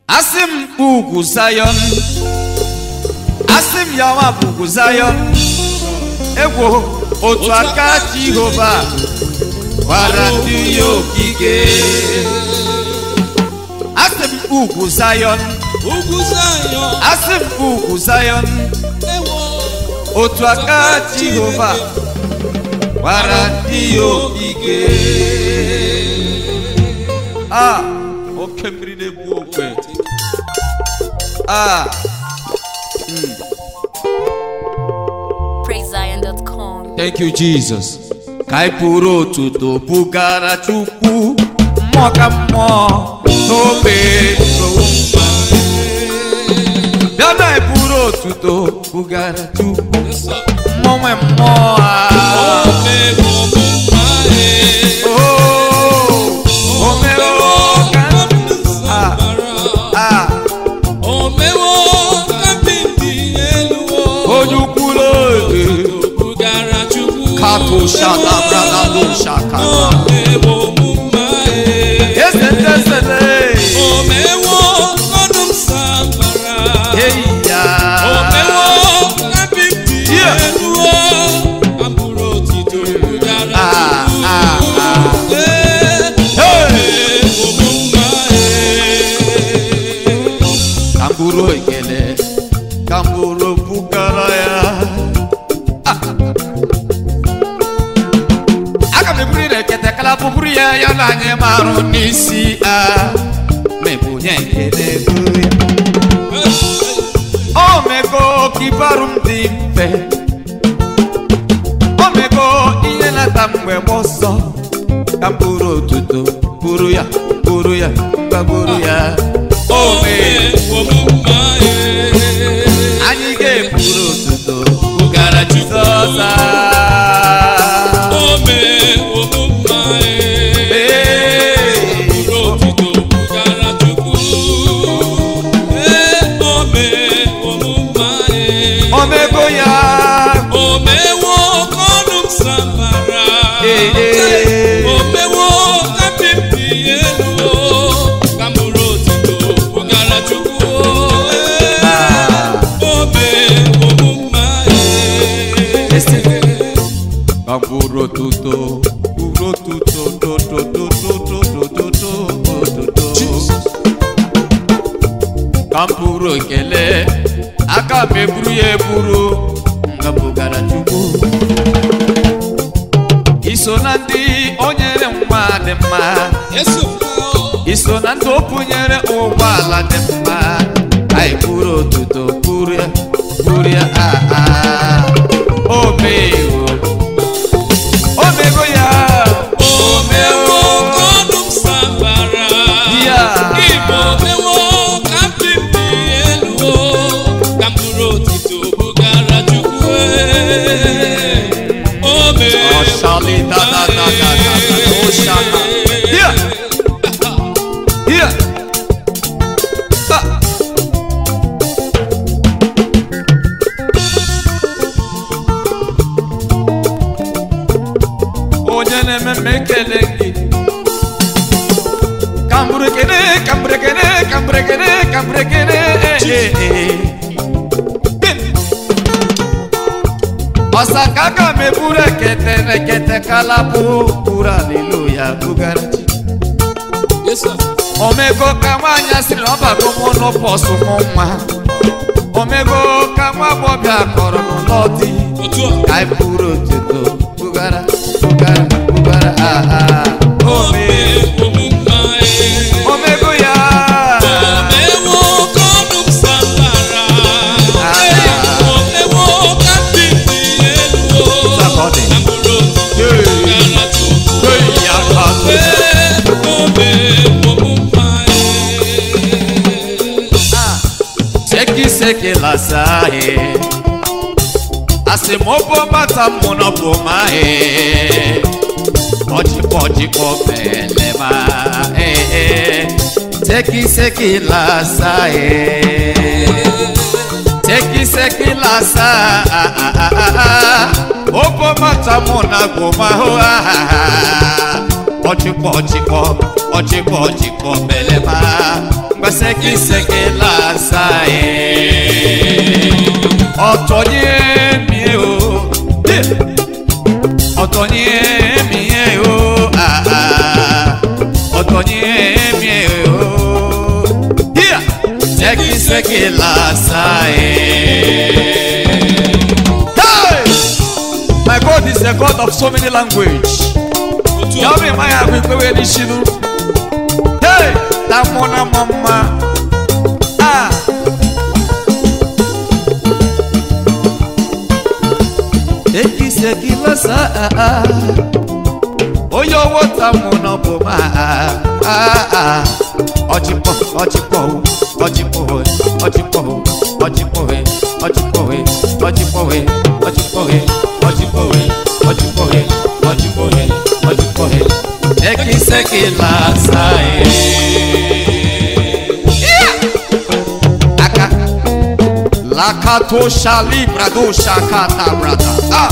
asị m ugwu Zion asị m yawa bụ ugwu Zion egwu otu aka Jehova gwara ndị ya okike asị m ugwu Zion ugwu Zion asị m ugwu Zion ewo otu aka Jehova gwara ndị ya okike a oke mmiri na-egbu okwe a PraiseZion.com. Thank you, Jesus. Ka anyị pụrụ otuto bugara Chukwu mmụọ ka mmụọ n'obe towu mma. Bịa na anyị pụrụ otuto bugara Chukwu Yes, sir. mmụọ nwe mmụọ a. Omego mma e. Oh, o mere ka Ah. a Omewo kapịntị elu o. onye ukwu n'oge Bugara Chukwu. kato shaka brada do shaka. Omewo mma e. Ese tesele. Omewo ọdụm sambara. Hey ya. Omewo kapịntị Yeah. elu o. Abụrụ otito bugara Ah, Chukwu. ah, ah. Ee, Hey. omewo mma e. ka m bụrụ ekele ka m bụrụ bugara ya Ah. aga m eburu na ekete kala bụbụrụ ya ya na anyị marụ n'isi a mebunye ekele ego ya o mego ka ibarụ m dị mfe o mego ihe nata mgbe m ọsọ ka m bụrụ otuto bụrụ ya bụrụ ya mba bụrụ ya o mee anyị ga-eburu otuto bugara Jizọs a. Ee. omego ya Ee, ee. Ah. Listen. ka m buru otuto buru otuto do do do do do do do do do do ka m buru ekele aka m eburu ya eburu nga bugara Chukwu iso na ndị o nyere nwa dị mma iso na ndị o bunyere ụgbọala dị mma anyị buru otuto buru ya buru ya ah ah o mewo o mego ya Omewo kọdụm sambara Ya. Igbo mewo kaptịn dị elu o ka mkpụrụ otito bugara Chukwu ee. Ome Ọ̀ṣàlì dáadáa ó ṣàkà. Here, here. Ah. Onye na-eme m ekele gị kambụrekene kambụrekene kambụrekene kambụrekene ọsaka ka m eburu ekete nekete kalabụ buru aleluya bugara chi Yes, sir. omego ka nwaanyị asịrị na ọbago mụ n'ụbọchị mụ nwa omego ka nwa agbọbịa kọrọ n'ụlọ di Otu a. ka anyị buru otuto bugara bugara bugara aha ome Ome mma ee. omego ya Omewo kọdụm sambara Ah. Ee, Omewo kaptịn dị elu o Sakọdị. ka mkpụrụ otito bugara Chukwu Hey, ya ka so. seki seki lasahe asimobo bata munobo mahe ọjịkọjịkọ melema ee seki seki lasahe seki seki lasa obo bata munago maho ọjịkọjịkọ ọjịkọjịkọ melema gbasekiseke lasaye ọ̀tọ̀ ni èmi o Eh! ọ̀tọ̀ ni èmi o Ah, ah. ọ̀tọ̀ ni èmi o Here! sekiseke lasaye. Hey! My God is a God of so many language. otu a Yọmi ma ya agụ ikpewe n'ishinu. Hey! Na mụ na mụ mma. Ah! Ekiseki lọsa ah ah. Onye owó ta mụ nọ bụ ma ah ah ah. Ọchịpọ ọchịpọ o, ọchịpọ o, ọchịpọ o, ọchịpọ o, ọchịpọ o, ọchịpọ o, ọchịpọ o, ọchịpọ o, ọchịpọ o, ọchịpọ o, ọchịpọ o. Ekiseki lọsa eh. Aka. Lakato shalibra do shakata brada. Ah.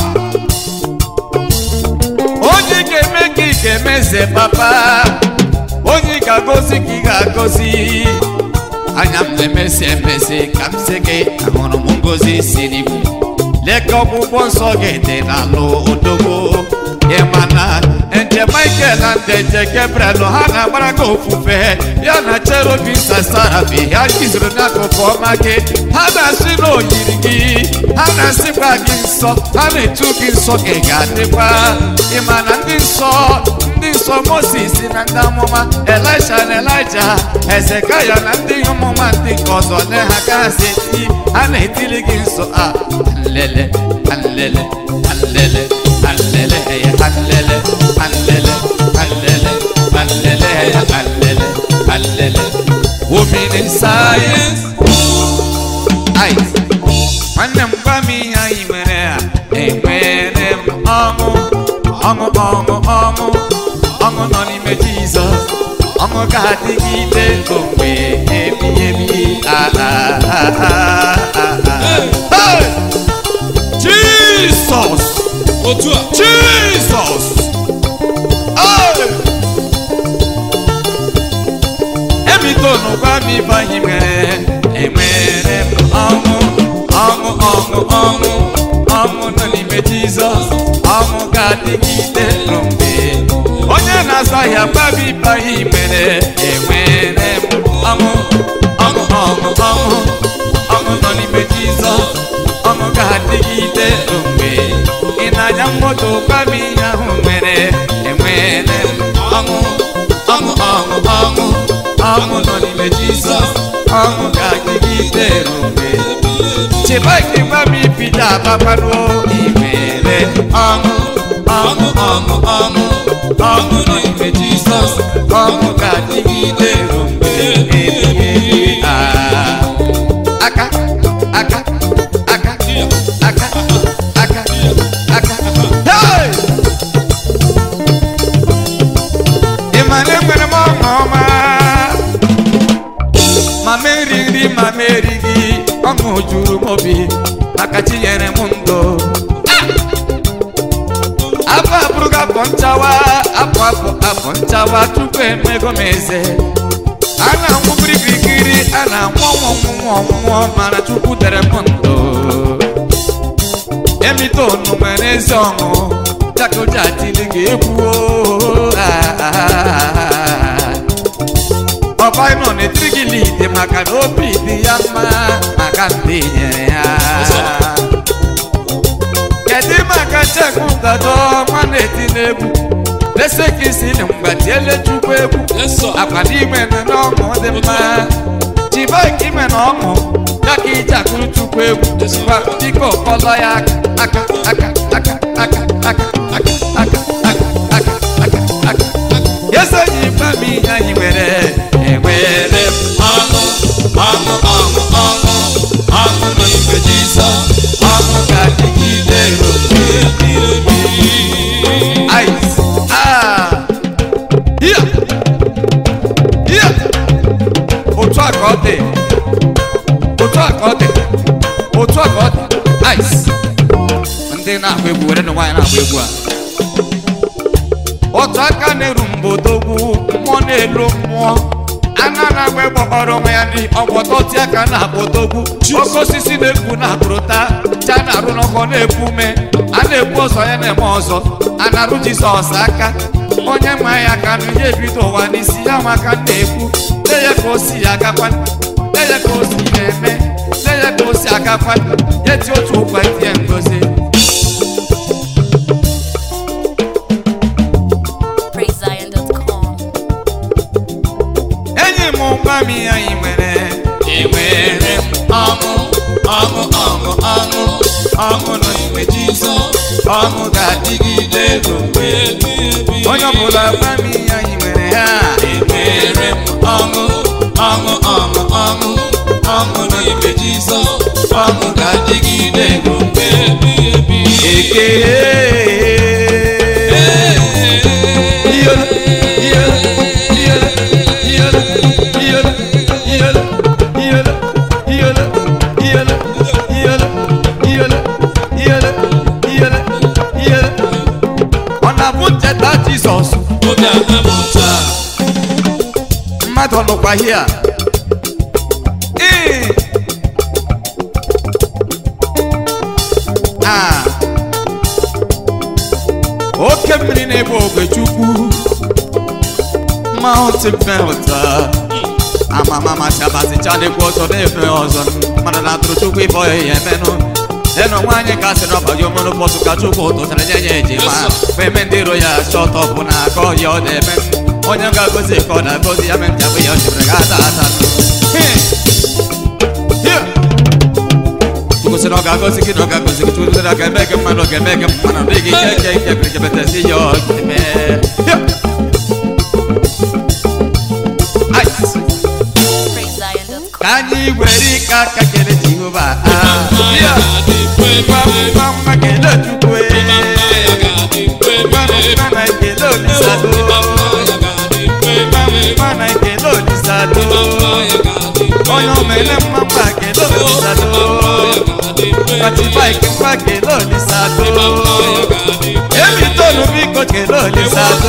Onye ga-eme ka ị ga-emeze papa. Onye ga-agọzi ka ị ga-agọzi. Anya m na-emesi emesi ka m sị gị ahụrụ m ngozi si n'igwe. Leka ọgwụgwọ nsọ gị dị n'alụ odogbo. Ị ma na nje Michael na nje Gabriel ha na-agbara gị ofufe ya na cherubi sasarabi ha jizuru n'akụkụ ọma gị ha na-asị na oyiri gị ha na-asịkwa gị nsọ ha na-etu gị nsọ gị ga-adịkwa ịma na ndị nsọ ndị nsọ moses na ndị amụma elisha na elija ezekaya na ndị ọmụma ndị nke ọzọ le ha ka ha si eti ha na-etili gị nsọ a nlele nlele nlele nlele ya nlele nlele nlele nlele ya nlele nlele omini sayensị Ice. nwanne m gwa m ihe anyị nwere a enwere m ọṅụ ọṅụ ọṅụ ọṅụ ọṅụ nọ n'ime jizọs ọṅụ ga-adịgide ruo mgbe ebighị ebi Ah, ah, ah, ah, ah, ah. Hey! jizọs otu a jizọs Hey! emitonu gwa m ibe anyị nwere enwere m ọṅụ ọṅụ ọṅụ ọṅụ ọṅụ nọ n'ime jizọs ọṅụ ga-adịgide ruo mgbe onye na-azụ ahịa gwa m ibe anyị nwere enwere m ọṅụ ọṅụ ọṅụ ọṅụ ọṅụ nọ n'ime jizọs ọṅụ ga-adịgide ruo mgbe ị na-anya moto gwa m ihe ahụ nwere enwere m ọṅụ ọṅụ ọṅụ ọṅụ ọṅụ nọ n'ime jizọs ọṅụ ga-adịgide ruo mgbe chibaki gwa m ibido ababaruo imere ọṅụ ọṅụ ọṅụ ọṅụ ọṅụ nọ n'ime jizọs ọṅụ ga-adịgide ruo mgbe ebighị ebi. Ah. aka aka aka aka aka aka Hey! ị ma na enwere m ọṅụ ọma mama eri nri mama erighị ọṅụ juru m obi maka chinyere m ndụ afọ abụrụgo afọ nchawa afọ afọ afọ nchawa tupu emego m eze a na-anwụ biribirikiri a na-anwụ ọnwụ ọnwụnwụ ọnwụnwụ mana chukwu tere m ndụ emitonu nwere ezi ọṅụ jakoja tili ga-egwu ọbaino na-etiri gị lidi maka na obi dị ya mma maka ndị nyere ya kedu maka chekwu dado nwanne eti n'egwu lese ka isi na mgbatiele chukwu egwu eso akwa n'ime na ọṅụ dị mma chiba ka ime na ọṅụ ya ka iji akụrụ chukwu egwu gwa biko kpọlọ ya aka aka aka aka aka aka aka aka aka aka aka eze ji gba m ihe anyị nwere enwere m ọṅụ ọṅụ ọṅụ ọṅụ ọṅụ nọ n'ime jizọs ọṅụ ga-adịgide ruo mgbe ebighị ebi. Ice. Ah. Here. Here. otu a ka ọ dị otu a ka ọ dị otu a ka ọ dị ice ndị na-agba egwu were na nwaanyị na-agba egwu a otu aka na-eru mbodogwu mmụọ na-elu mmụọ ana na-agba egbe ọrụ nwa ya ndị ọgbọtọti aka na-akpọtogwu oke osisi na-ekwu na akpụrụta cha na-arụ n'ọkọ na-ekwu ume a na-ekwu ọzọ ya na-eme ọzọ a na-arụ jizọs aka onye nwa ya aka nụ ya ebido ụwa n'isi ya nwa aka na-ekwu lee ya ka o si ya agakwa lee ya ka o si na-eme lee ya ka o si agakwa ya ti otu ụkwa tie ngozi PraiseZion.com. enyi m nwa m ihe anyị nwere enwere m ọṅụ ọṅụ ọṅụ ọṅụ ọṅụ n'ime jizọs ọṅụ ga-adịgide ruo mgbe onye ọbụla gwa m ihe anyị nwere ha enwere m ọṅụ ọṅụ ọṅụ ọṅụ ọṅụ n'ime jizọs ọṅụ ga-adịgide ruo mgbe ekele Iyolo, iyolo, iyolo, iyolo, iyolo, iyolo, iyolo, iyolo, iyolo, iyolo, iyolo, iyolo, iyolo, iyolo. ọ na-abụ ncheta jizọs obi anamụta mmadụ nọkwa hia ee a oke mmiri na-egbu ogwe chukwu mountain melta amamamachabasicha na-ekwu ọzọ na-efe ọzọ mmadụ na-atụrụ chukwu ife ọya ya emenụ enu nwaanyị ka sị n'ọbagi omenu bọsụ ka chukwu tụtara nye ya ejima mgbe eme ndị iro ya chọtọ bụ na aka ọhịa ọ na-eme onye ga-agozi ka ọ na-agozi ya mere nchagbu ya o chebere ga ata ata chukwu sị na ọ ga-agozi gị na ọ ga-agozi gị chukwu sị na ọ ga-eme gị mmadụ ọ ga-eme gị mmadụ dị gị ike ike ike kere kebetezi ya ọ ga-eme Ice. PraiseZion.com. ka anyị were ike aka kele jehova Ah, mma ya yeah. ga-adị mkpe Ngwa ngwa ngwa kele chukwu eh. mma ya ga-adị mkpe Ngwa ngwa na ekele olisado mma ya ga-adị mkpe Ngwa ngwa na ekele olisado mma ya ga-adị mkpe onye omele mma ngwa kele olisado katibaiki ngwa kele olisado ebitonu biko kele olisado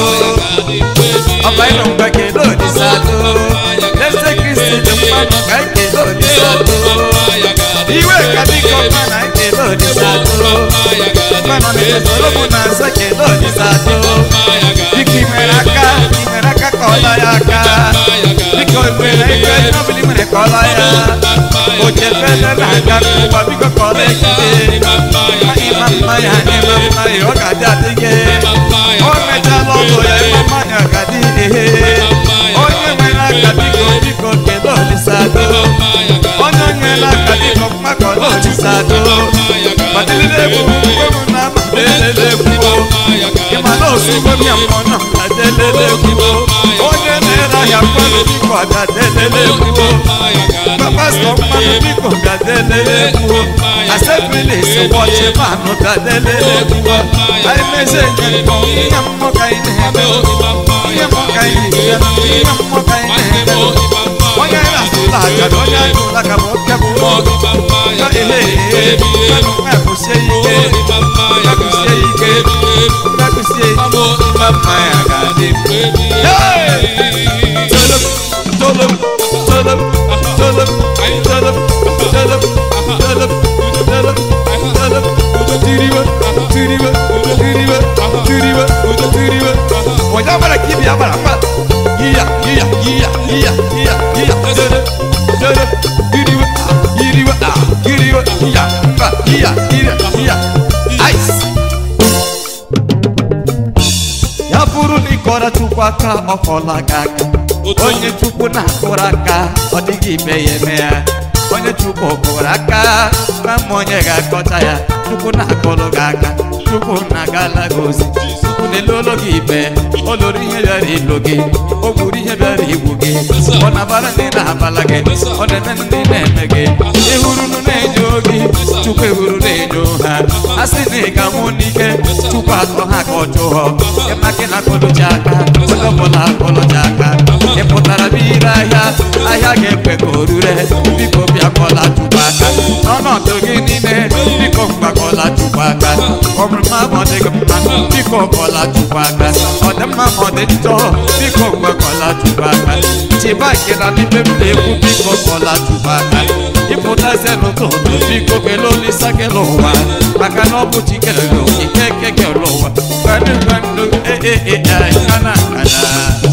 ọbaino ngwa kele olisado eze kristi dị mmanụ ka ekele olisado iwe ka biko mma na ekele olisado mmanụ na-esoro mụ na nza kele olisado biko imere aka imere aka ka ọla ya aka biko imere ike n'ọbụla imere ka ọla ya ochefele na-aga n'ụwa biko ka ọla ekike ịma mma ya ịma mma ya ọ ga-adị adịghị o mechala ọlụ ya ịma mma ya ọ ga-adị ihe onye nwere aka biko biko kele olisado onye nyere aka biko mmakọ olisado madịlile egwu mgbe m na amalelele egwu ịma na ozugbo m ya mmụọ nọ adelele egwu onye na-ere ahịa mmanụ biko agadelele egwu pastọ mmanụ biko gadelele egwu aseblis wọchị manụ gadelele egwu anyị mezie nyekọ ihe mmụọ ka anyị na-eme ihe mmụọ ka anyị na-eme ihe mmụọ ka anyị na-eme onye anyị na-asụla aka na onye anyị ụla ka ma oke bụ mmụọ ya ehe ehe mmanụ nwa kwụsie ike ya kwụsie ike ya kwụsie ike mma ya ga-adị Tolop, tolop, tolop, tolop, tolop, tolop, tolop, tolop, tolop, tiriwe, tiriwe, tiriwe, tiriwe, tiriwe. Onye agbara ka ibi agbara mma. Yiya, yiya, yiya, yiya, yiya, yiya. Tolop, tolop, tiriwe, ah, yiriwe, ah, yiriwe, yiya, mba, yiya, yiya, yiya. Ice. ya bụrụ na ịkọrọ chukwu aka ọkọla gị aka onye chukwu na-akụrụ aka ọ dịghị ime ya eme ya onye chukwu kụrụ aka na mma onye ga-akọcha ya chukwu na-akụrụ gị aka chukwu na-agala gị ozi chukwu na-elolo gị ikpe o loro ihe bịara ilo gị o gburu ihe bịara igbu gị ọ na-abara ndị na-abala gị ọ na-eme ndị na-eme gị ịhụrụ na-enyo gị chukwu ehuru na-enyo ha a sị na ị ga-amụ n'ike chukwu atọ ha ka ọ chụọ ịmaka na akọlụchi aka onye ọbụla akọlụchi aka ị pụtara bụ ire ahịa ahịa ga-ekwe ka o rure biko bịakọla chukwu aka n'ọnọdụ gị niile biko mgbakọla chukwu aka ọ bụrụ ma ọ dịghị mma biko kọla chukwu aka ọ dị mma ma ọ dị njọ biko mgbakọla chụba aka chiba nke na n'ime m na-ekwu biko kọla chụba aka ịpụtazie n'ụtụtụ biko kele olisa kele ụwa maka na ọ bụ chi kele ike eke kele ụwa kwado kwado ee ana ana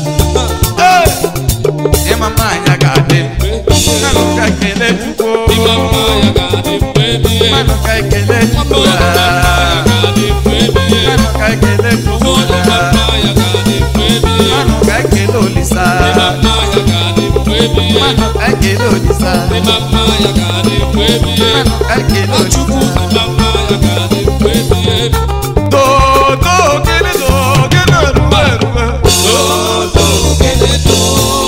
ịma mmanya ga-adị mmanụ ka ekele chukwu mmanụ ka ekele chukwu mmanụ ka ekele chukwu mmanụ ka ekele olisa mmanụ ka ekele olisa mmanụ ka ekele olisa dodo gịnị do gịnị erube erube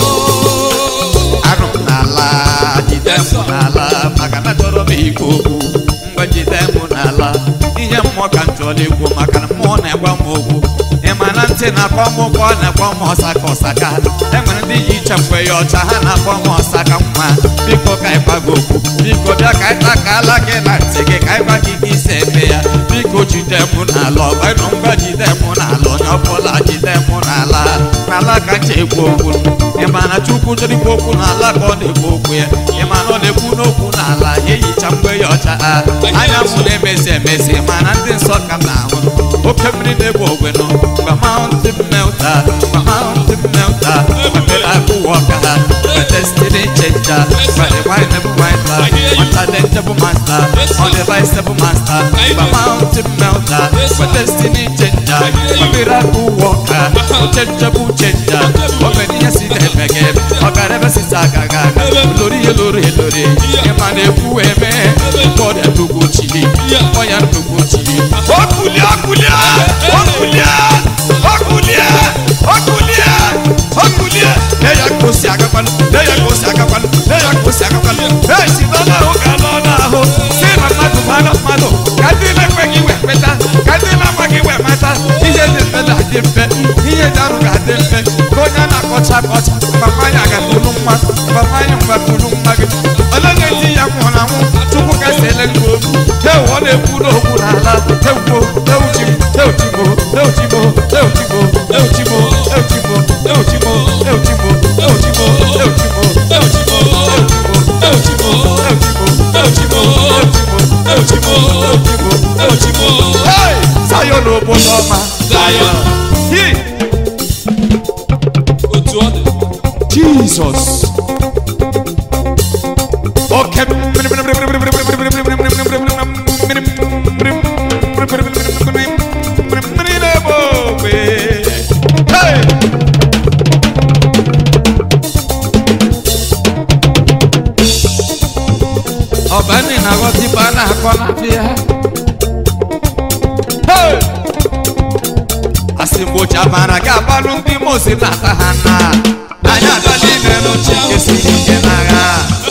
anụ m n'ala jide m n'ala maka na chọrọ m ikwu okwu mgbe jide m n'ala ihe mmụọ ka m chọrọ ikwu maka na mmụọ na-egwa m okwu ị ma na ntị na-akpọ m ụkwụ ọ na-akpọ m ọsaka ọsaka e nwere ndị yi iche mgbe ya ọcha ha na-akpọ m ọsaka nwa biko ka anyị gwa gị okwu biko bịa ka anyị takala gị na ntị gị ka anyị gwa gị ka isi eme ya biko jide m n'ala ọgbanụ ngwa jide m n'ala onye ọbụla jide m n'ala n'ala ka m ji ekwu okwu ị ma na chukwu chọrọ ikwu okwu n'ala ka ọ na-ekwu okwu ya ị ma na ọ na-ekwu n'okwu n'ala ya eyicha mgbe ya ọcha ha anya m na-emesi emesi ma na ndị nsọ ka m na-ahụ oke mmiri na-egbu ogwe nọ mgbe mountain melta mgbe mountain melta mgbe akụwa ọka ha mgbe destiny changer mgbe revival winder nwata denjebụ master ọ deviceable master mgbe mountain melta mgbe destiny changer mgbe miracle worker unchangeable changer o nwere ihe si na-eme gị ọ gara ebe sisi aga ga aga lori ihe lori elori ịma na-ekwu eme God ebugo chi ọ ya ebugo chi okulie okulie okulie okulie okulie okulie ne ya ka o si agakwanụ ne ya ka o si agakwanụ ne ya ka o si agakwanụ esi n'ọnụ ahụ ga n'ọnụ ahụ si na mmadụ mmadụ mmadụ ka ndị na-ekweghị iwe kpeta ka ndị na-amaghị iwe mata ihe dị mfe na-adị mfe ihe dị arụ ga-adị mfe ka onye a na-akọcha akọcha mmanya ga-akpụrụ mma mmanya mgbapụrụ mma gị ole na-eti ya nwụrụ anwụ chukwu kasịele gị okwu ewu ọ na-ekwu n'okwu n'ala ewuo ewuchimo ewuchimo ewuchimo ewuchimo ewuchimo ewuchimo ewuchimo ewuchimo ewuchimo ewuchimo ewuchimo ewuchimo ewuchimo ewuchimo ewuchimo ewuchimo ewuchimo hey sayo n'obodo ọma Zion. hi otu ọ dị jesus oke mmiri na-egbe ogbe Hey! ọbani na-aghọta ibe a na-akọ n'afịa Hey! asị mgbe ochi amara ga-agbalụ ndị mosi na-ata ha na anyị aga n'ime n'oche nke siri ike n'agha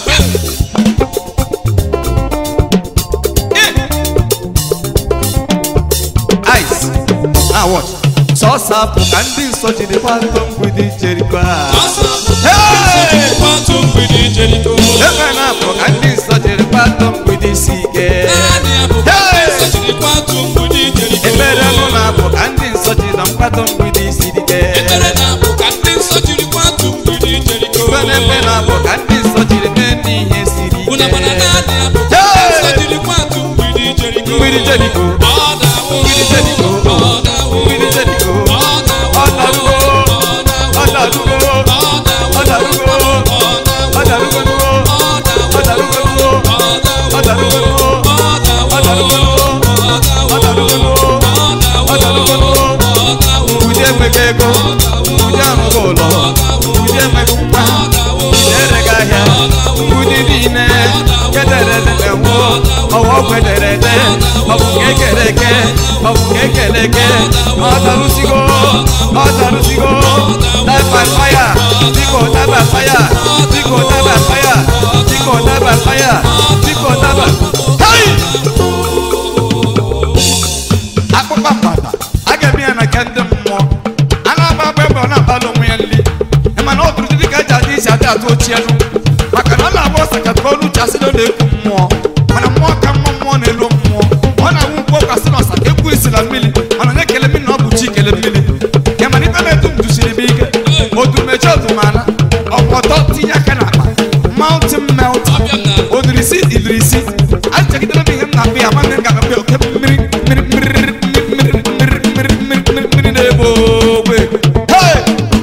ice na watch sọsọ apụ ka ndị nsọ jiri gbado mgbidi jerikwa Hey! kwatụ mgbidi Jeriko ebe na-apụ ka ndị nsọ jiri gbado mgbidi si ike naanị ya bụ Hey! sọchiri kwatụ mgbidi Jeriko ebere nụ na-apụ ka ndị nsọ jiri na mgbado mgbidi siri ike ekpere na-abụ ka ndị nsọ jiri kwatụ mgbidi Jeriko ebe na-ebe na-apụ ka ndị nsọ jiri mee n'ihe siri Unu ike mana naanị ya bụ ka ndị nsọ jiri kwatụ mgbidi Jeriko mgbidi jeriko Ọ dawo mgbidi jeriko Ọ dawo mgbidi jeriko Ọ dawo ọ darugo ọ darugo ọ darugo ọ darugo nugo ọ darugo nugo ọ darugo nugo ọ darugo nugo ọ darugo nugo ọ darugo nugo mgbidi enweghị ego mgbidi arụghị ụlọ mgbidi enweghị mkpa mgbidi ereghị ahịa mgbidi niile kederede na-enwe ọwa ọgwụ ederede ọ bụ nke ekere eke ọ bụ nke ekere eke ọ darụsigo ọ darụsigo daba faya biko daba faya biko daba faya biko daba faya biko daba hai akpụkpa mgbada a ga-eme ya na nke ndị mmụọ a na-agba agba ebe ọ na-akpala onwe ya nri mana ọ bụrụ dịka eji adị isi adị atụ ochie elu maka na ọ na-agba ọsọ ka ka olu uche asị na ọ na-ekwu mmụọ mana mmụọ ka mma mmụọ na-elu mmụọ ọ na-awụ mkpọ kasị na ọsa ka ekwu isi na mmiri mana onye kele mmiri na ọ bụ chi kele mmiri ya mana ibe na-etu mountain melt odirisi idirisi achegidere m ihe m na-akpụ ya nwanne m ga-akpụ ya oke mmiri mmiri mmiri mmiri mmiri mmiri mmiri mmiri mmiri na-egbu ogbe Hey!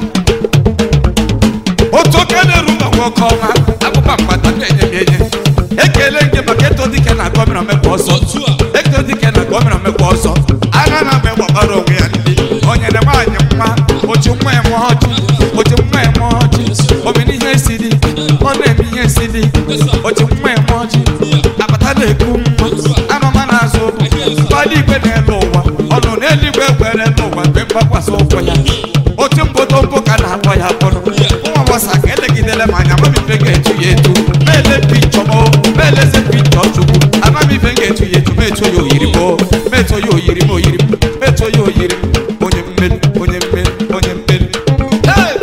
otu oke na-eru mba nwoke ọma akpụkpa mgbata na-enye m enye ekele nke maka eto dike na gọmịna mekwa ọzọ eto dike na gọmịna mekwa ọzọ agha na ame gbagbara onwe ya ndị onye na nwaanyị mma ochi nwa ya mụọ ọchị ochi nwa ya mụọ ọchị omena ihe si dị ọ na-eme ihe si dị ochi nwa ya mụọ ọchị akpata na-eku mma anụma na-azụ ụkwụ mgbada igwe na-ele ụwa ọnụ n'eluigwe kwere n'ụwa mgbe mgbakwasị ụkwụ ya otu mbodombo ka na-akpọ ya kpọrọ nwa gbasa ka elegidele m anya amamife ga-etu ya etu mele pichọ m meleze pichọ chukwu amamife ga-etu ya etu meto ya oyiri m o, meto ya oyiri m oyiri m meto ya oyiri m onye mmeri onye mmeri onye mmeri Hey!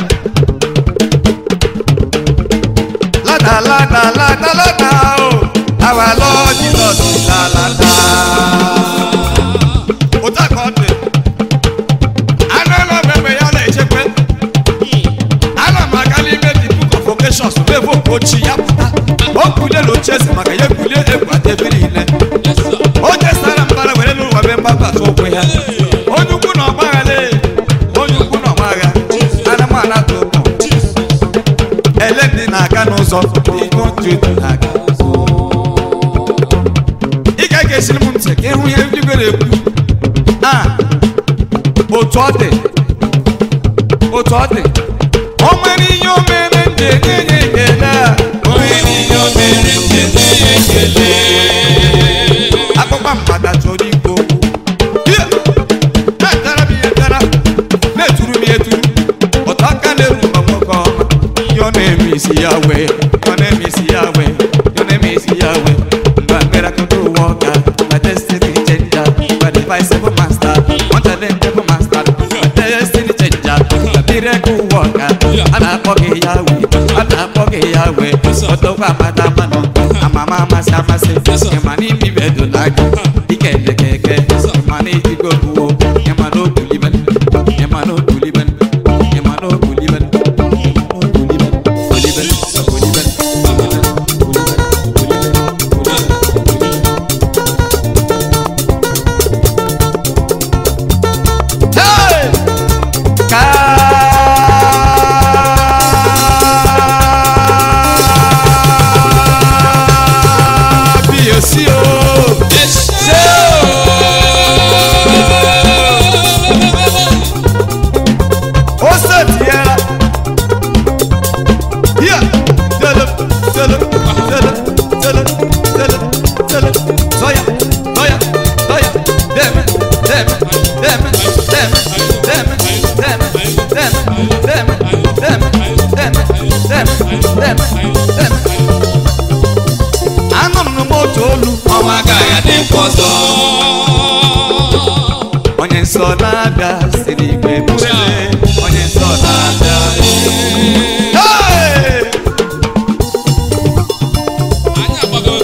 lada lada lada lada o our lord jesus la lada ụta ka ọ dị anụ ụlọ mmemme ya na-echekwa ana m aga n'ime the book of vocations ebe ochi ya pụta o kulie na oche eze maka ya kulie egwu ebe niile onye sara mbara were n'ụwa be mgbabata ụkwụ ya onye ukwu na ọgbaghara onye ukwu na ọgbagha anụmanụ atụ ụkwụ ele ndị na-aga n'ụzọ ihe otu etu na-aga ị ga ga-esiri m ntị ka ịhụ ihe ndị gwere ekwu a otu ọ dị otu ọ dị o nwere ihe o mere m ji enye ya ekele a o nwere ihe o mere m ji enye ya ekele akpụkpa mgbada chọrọ ikwu okwu Here! na-etara m ihe tara na-eturu m ihe turu ụtọ aka na-eru mgbe nwoke ọma ihe ọ na-eme isi ya wee ọ na-eme isi ya wee ọ na-eme isi ya wee mgbe miracle worker my destiny changer my divisible master unchallengeable master my destiny changer my miracle worker a na-akpọ gị ya wee a na-akpọ gị ya wee ọtọkwa amata mmanụ amama amasị amasị ịma n'ime ibe edola gị ike elekeke ịma na ejigo buwo ịma na obuliben ịma na obuliben ịma na obuliben obuliben obuliben obuliben Hey! Kábíyèsí o. Ṣé o? Ó ṣètì ẹra. Yíyà tẹ́lẹ̀ tẹ́lẹ̀ tẹ́lẹ̀ tẹ́lẹ̀ tẹ́lẹ̀ tẹ́lẹ̀ sọ́yà sọ́yà sọ́yà dẹ́mẹ̀ dẹ́mẹ̀ dẹ́mẹ̀ dẹ́mẹ̀ dẹ́mẹ̀ dẹ́mẹ̀ dẹ́mẹ̀ dẹ́mẹ̀ dẹ́mẹ̀ dẹ́mẹ̀ dẹ́mẹ̀ dẹ́mẹ̀. Anụrụ m n'otu olu ọnwa agaghị adị mkpa ọzọ onye nsọ na-abịa siri igwe bụrụle onye nsọ na-abịa Hey! anyị agbago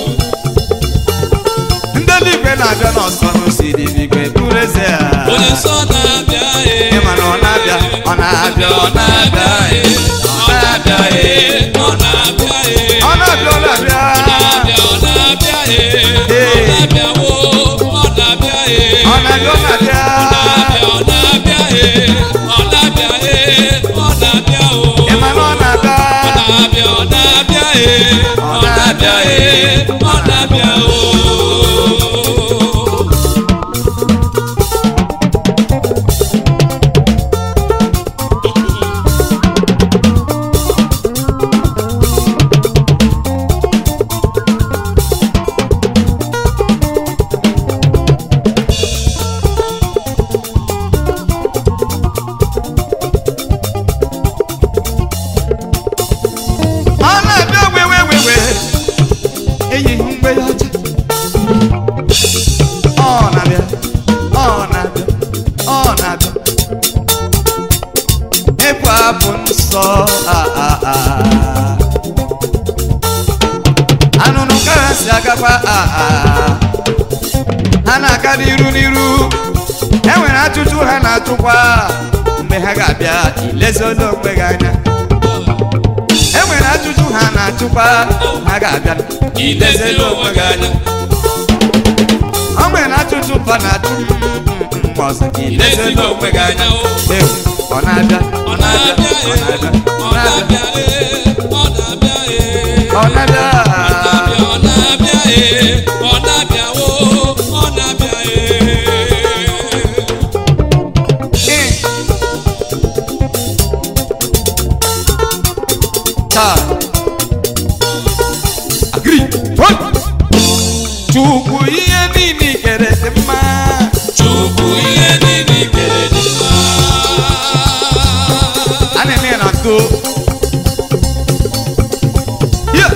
ndị eluigwe na-abịa n'ọsọ n'osiri igwe bụrụ eze ha onye nsọ na-abịa ee. ịma na ọ na-abịa ọ na-abịa ọ na-abịa ee, ọ na-abịa ee. ọ na-abịa ee. ọ na-abịa ọ na-abịa na-abịa ọ na-abịa ee. Ee. ọ na-abịa wo ọ na-abịa ee. ọ na-abịa ọ na-abịa ọ na-abịa ee. ọ na-abịa ee. ọ na-abịa o. ịma na ọ na-abịa ọ na-abịa ọ na-abịa ee. Ọ ọ na-abịa ee. ọ na-abịa o. ọ na-abịa wewe wewe eyighị mgbe ya ọcha ọ na-abịa ọ na-abịa ọ na-abịa ekwe abụ nsọ a a a anụnụ ka ha si agakwa a a ha na-aga n'iru n'iru e nwere ajụjụ ha na-atụkwa mgbe ha ga-abịa ilezi onwe gị anya e nwere ajụjụ ha na-ajụ na-achụkwa ha ga-abịa ilezila onwe gị anya ọ nwere na-achụchụ mpa na-achụ mgbe ọzọ ilezila onwe gị anya o Ewu, ọ na-abịa ọ na-abịa ọ na-abịa ee ọ na-abịa ee ọ na-abịa ee ọ na-abịa ọ na-abịa ee ọ na-abịa o ọ na-abịa ee Ee. taa agri One. chukwu ihe niile i kere dị mma Chukwu ihe niile i kere dị mma a na-eme ya na ndo Yeah.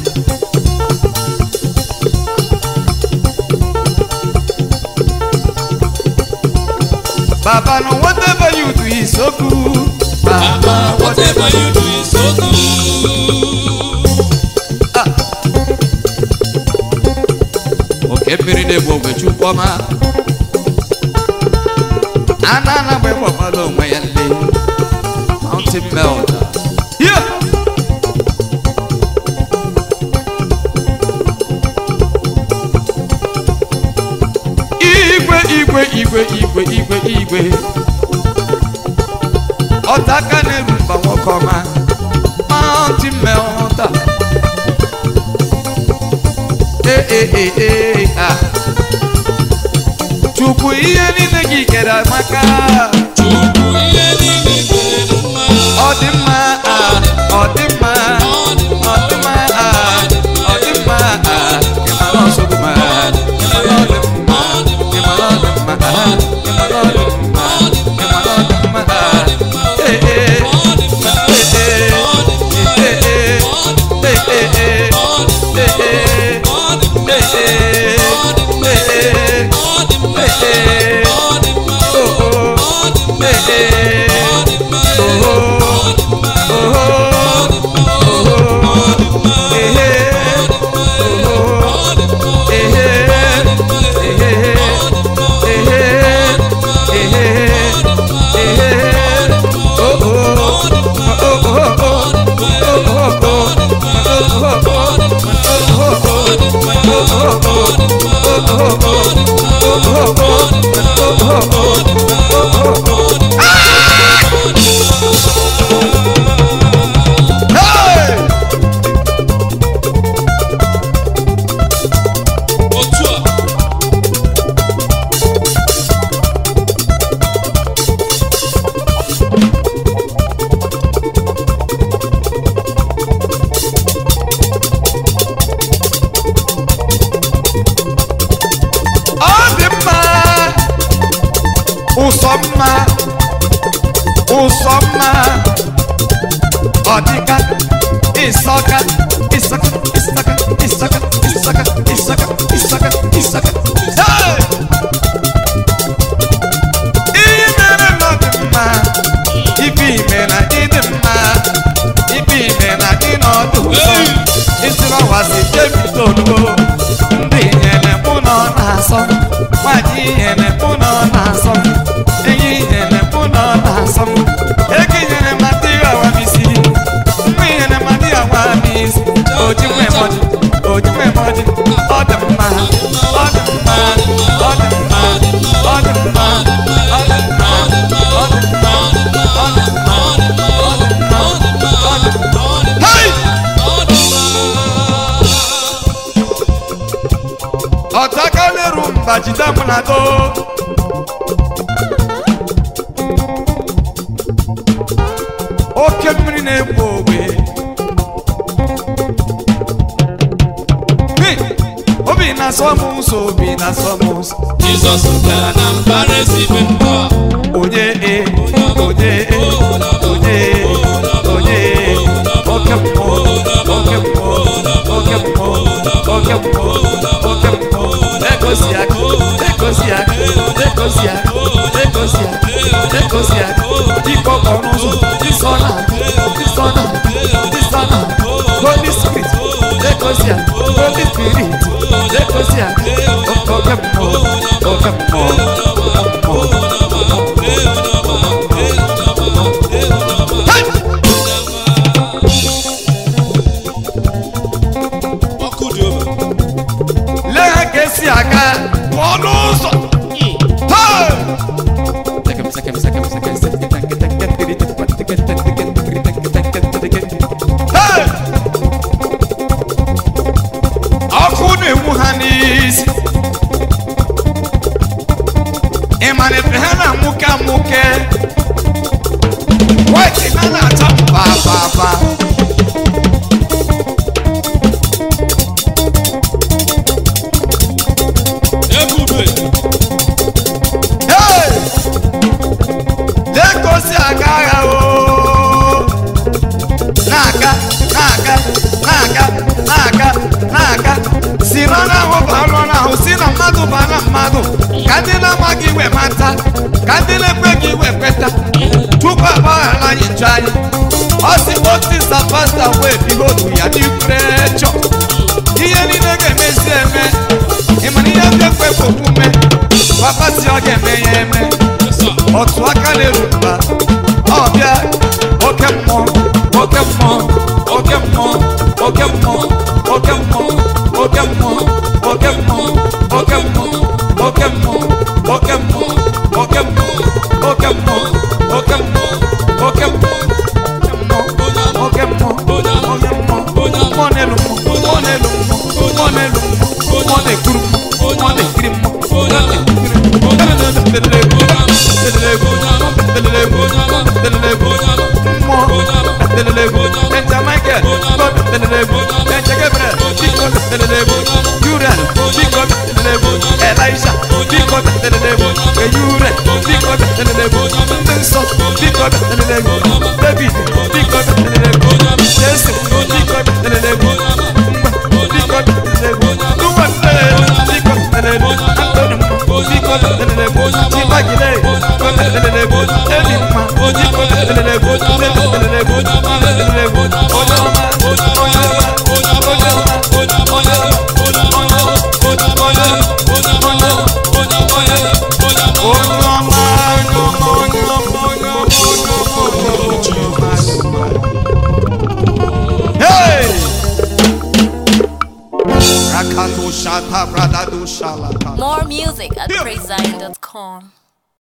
Baba, no whatever you do is so good. Baba, whatever you do is so good. oke mmiri na-egbu ogbe chukwu ọma a na-ana mgbe gbagbala onwe ya nle mountain melter Yeah. igwe igwe igwe igwe igwe igwe ọta aka na-eru mba nwoke ọma mountain melter Ee, ee, ee, ee, ah. chukwu ihe niile gị kere amaka Chukwu ihe niile i kere dị mma. ọ dị mma ah, ọ dị mma Ọ dị mma. ọ dị mma ah, ọ dị mma ah. Ị mara ọsọgbu ma ị mara ọ dị mma ị mara ọ dị mma ah, ị mara ọ dị mma ị mara ọ dị mma ah. Ee, ee, Ọ dị mma. ee, ee, ee, ee, ee, ee, ee, ee. Ọ dị mma. Hey! Otu a, ọ dị mma ụsọ mma ụsọ mma ọ dịka ịsọka ịsọka ịsọka ịsọka ịsọka ịsọka ịsọka ịsọka Hey! ihe mere na ọ dị mma ibe ime na ịdị mma ibe ime na dị n'ọdụ ụzọ isi n'ọwasị jebido olugo ndị nyere mụ na ọ na-asọ nwaanyị nyere mụ na ọ na-asọ enyi nyere mụ na ọ na-asọ ego nyere ma dị awa m isi mma nyere ma dị awa m isi oji nwe mọji oji nwe mọji ọ dị mma ọ dị mma ọ dị mma ọ dị mma ọ dị mma ọ dị mma ọ dị mma ọ dị mma ọ dị mma ọ dị mma Hey! ọtaka na-eru mba jide m na do oke mmiri na-egbu ogbe Hey! obi na-asọ m ụzọ obi na-asọ m ụzọ Jizọs bịara na mbara ezigbo mba. onye e onye e onye e onye e oke mmụọ oke mmụọ oke mmụọ oke mmụọ oke mmụọ egosi aka egosi aka egosi aka egosi aka egosi aka ikọ ọnụ ụzọ disọ na disọ na disọ na holy spirit egosi aka holy spirit egosi aka oke mmụọ oke mmụọ oke mmụọ Hey! wee mata ka ndị na-ekwe gị wee kweta tupu agbaghara anyị njọ anyị ọ sị otisa pasta wee bihe otu ya n'ikwurechọ ihe niile ga-emezi eme ịmana ihe ndị ekwe bụ omume papa si ọ ga-eme ya eme otu aka na-eru mba ọbịa oke mmụọ oke mmụọ oke mmụọ oke mmụọ oke mmụọ oke mmụọ oke mmụọ oke mmụọ oke mmụọ oke mmụọ oke mmụọ oke mmụọ oke mmụọ oke mmụọ oke mmụọ oke mmụọ mmụọ n'elu mmụọ mmụọ n'elu mmụọ mmụọ n'elu mmụọ mmụọ na-ekuru mmụọ mmụọ na-ekiri mmụọ mmụọ na-ekiri Hey! Rakato shata brada do shalaka. More music at praisezion.com.